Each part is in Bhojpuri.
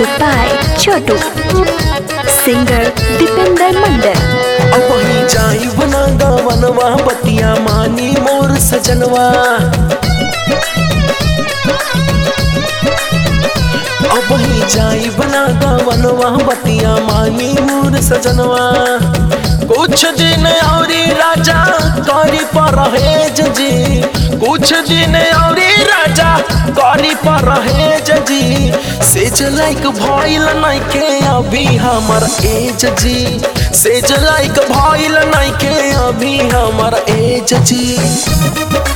Music by Chotu. Singer Dipender Mandal. अब वही जाई बना गवनवा बतिया मानी मोर सजनवा अब वही जाई बना गवनवा बतिया मानी मोर सजनवा कुछ दिन औरी राजा करी पर जी कुछ दिन औरी राजा करी पर जी से जलाइक भइल नइखे अभी हमर एज जी से जलाइक भइल नइखे अभी हमर एज जी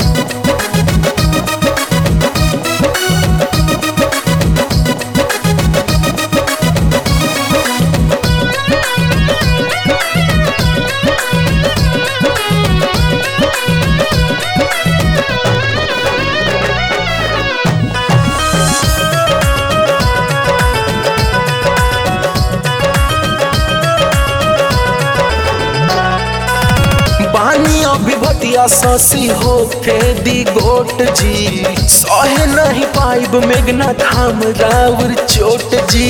पानी अभी भटिया ससी होके दी गोट जी सहे नहीं पाइब मेघना थाम राउर चोट जी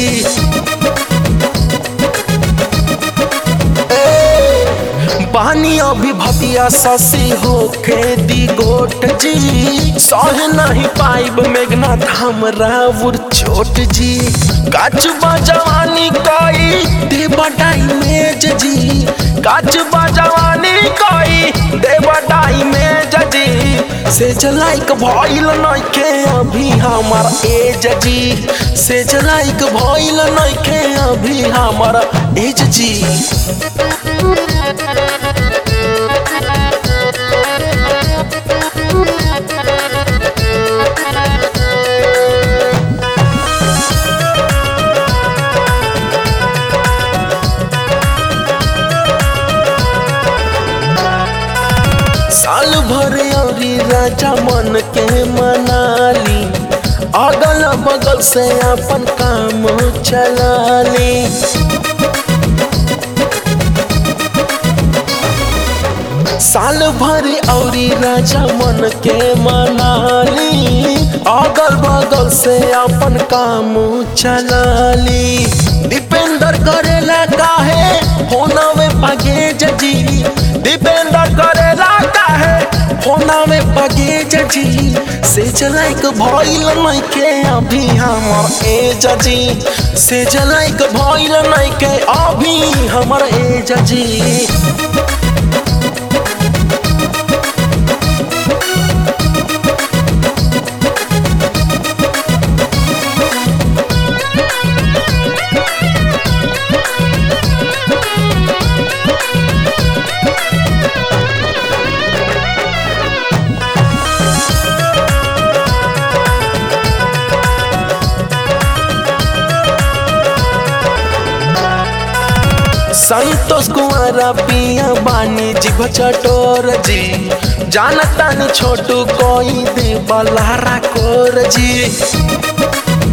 ए, पानी अभी भटिया ससी होके दी गोट जी सहे नहीं पाइब मेघना थाम राउर चोट जी काच जवानी कोई दे बटाई मेज जी काच जवानी कोई दे बटाई मेज जी से जलाइक भइल नइखे अभी हमर एज जी से जलाइक भइल नइखे अभी हमर एज जी साल भर औरी राजा मन के मनाली अगल बगल से अपन काम चलाली साल भर औरी राजा मन के मनाली अगल बगल से अपन काम चलाली दीपेंद्र करेला काहे होनावे पगे जजी दीपेंद्र करेला काहे होनावे पगे जजी से जलाइक भइल नइखे अभी हमर ए जजी से जलाइक भइल नइखे अभी हमर ए जजी संतोष कुमारा पिया बानी जीभ चटोर जी जानता न छोटू कोई दे बलारा कोर जी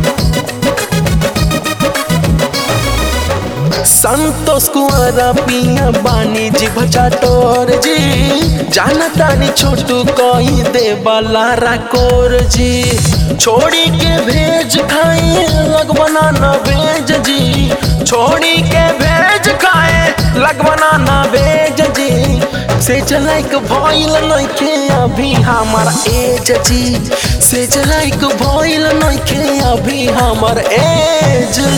संतोष कुमारा पिया बानी जीभ चटोर जी जानता न छोटू कोई दे बलारा कोर जी छोड़ी के भेज खाए लगवना न भेज जी छोड़ी के भेज खाए लगवना न भेज जी से जलाइक भइल नइखे अभी हमर एज जी से जलाइक भइल नइखे अभी हमर एज